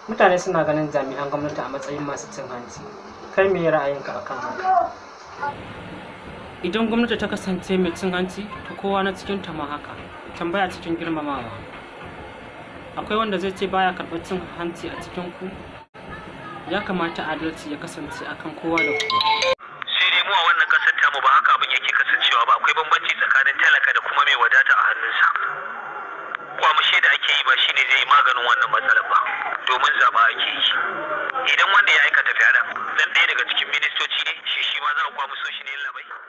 mutane suna ganin jami'an gwamnati a matsayin masu cin hanci kai me ra'ayinka akan haka idan gwamnati ta kasance mai cin hanci to kowa na cikin ta ma haka tambaya cikin girmamawa akwai wanda zai ce baya karɓar cin hanci a cikin ku ya kamata adalci ya kasance akan kowa da kowa sai dai mu a wannan kasar tamu ba haka abin yake kasancewa ba akwai bambanci tsakanin talaka da kuma mai wadata a hannunsa kwamushe da ake yi ba shine zai yi maganin wannan matsalar ba domin zaba ake yi idan wanda ya aikata fyaɗen dan ɗaya daga cikin ministoci ne shi shi ma za a kwamuso shi ne labai